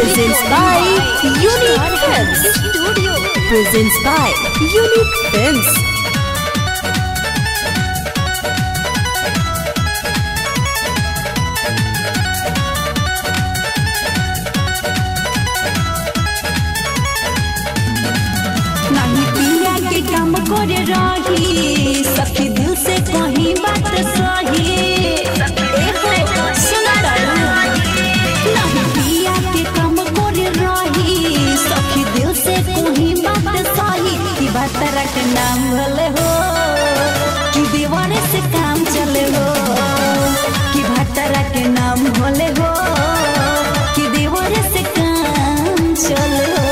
Presents by Unique Films. Presents by Unique Films. नहीं पिया के काम करे रही सखी दिल से कहीं बात सही एहो, सुना तारू। नहीं पिया के काम करे रही सखी दिल से कहीं बात सही कि बात रख नाम भले हो कि दीवाने से काम चले हो कि भातारा के नाम भले हो कि दीवाने से काम चले हो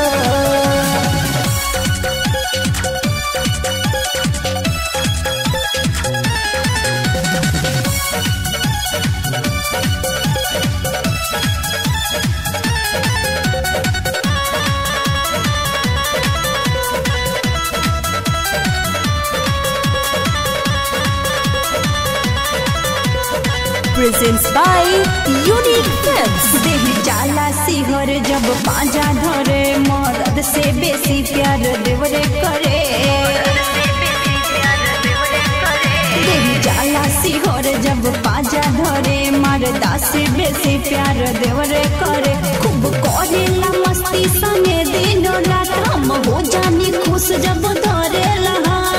Presents by Unique Films. देह जाला सिहर जब पांजा धरे मरद से बेसी प्यार देवरे करे देह जाला सिहर जब पांजा धरे मरदा से बेसी प्यार देवरे करे खूब करेला मस्ती संगे दिन रात हम हो जानी खुश जब धरेला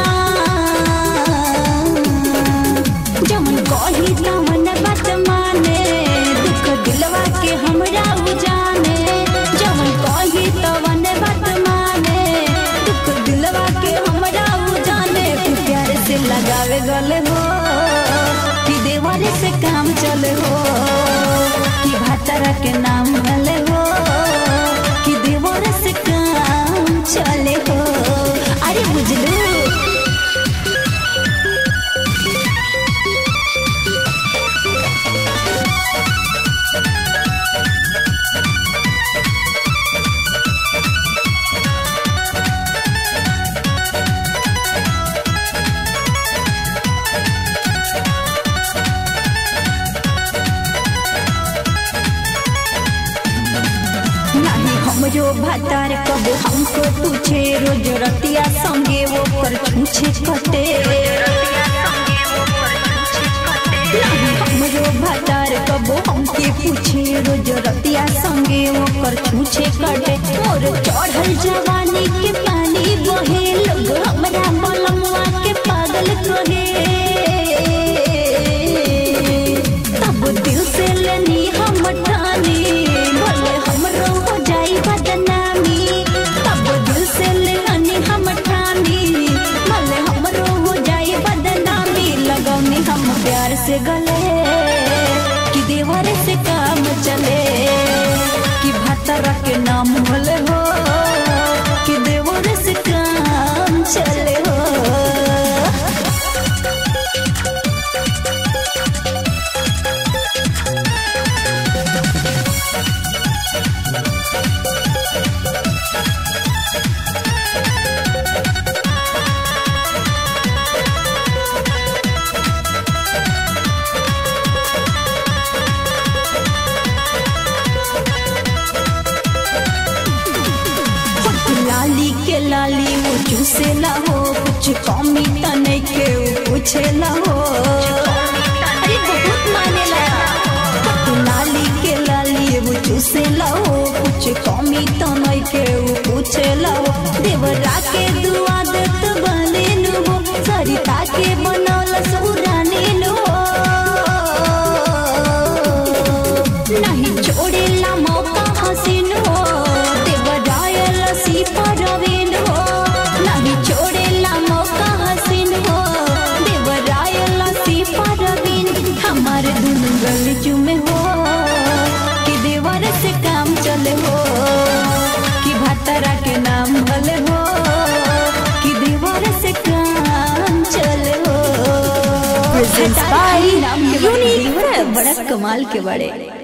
जमन कही तमन बात माने दुख दिलवा के हमरा उजाने जमन कही तमन बात माने दुख दिलवा के हमरा उजाने तू प्यार से लगावे गले हो कि देवारे से काम चले हो कि भातारा के नाम भले हो कि देवारे से काम चले हो अरे बुझलू नहीं हमरो भतार कब हमको पूछे रोज रतिया संगे वो कर छूछे कटे नहीं हमरो भतार कब हमके पूछे रोज रतिया संगे वो कर छूछे कटे मोर चढ़ल जवानी के पानी बहे लोग हमरा बलमुआ के पागल कहे तब दिल से लेनी हम ठानी भले हमरो हो जाई बदनामी तब दिल से लेनी हम ठानी भले हमरो हो जाई बदनामी लगौनी हम प्यार से गले कि देवर से काम चले कि भतरा के नाम भले हो कि देवर से काम चले हो लाली के लाली वो चूसे ला हो कुछ कमी तने के वो पूछे ला हो अरे बहुत माने ला लाली के लाली वो चूसे ला हो कुछ कमी तने के वो पूछे ला हो देवरा के दुआ देत बने नु हो सरिता के बनौल सुरानी नु हो नहीं छोड़ेला मौका हसीन हो देवरायल सी परवीन हो नहीं छोड़ेला मौका हसीन हो देवरायल सी परवीन हमार दुनु गल चुमे हो कि देवर से काम चले हो कि भतरा के नाम भले हो कि देवर से काम चले हो Presents by नाम के बड़े Unique देवर तो Films. बड़ा कमाल के बड़े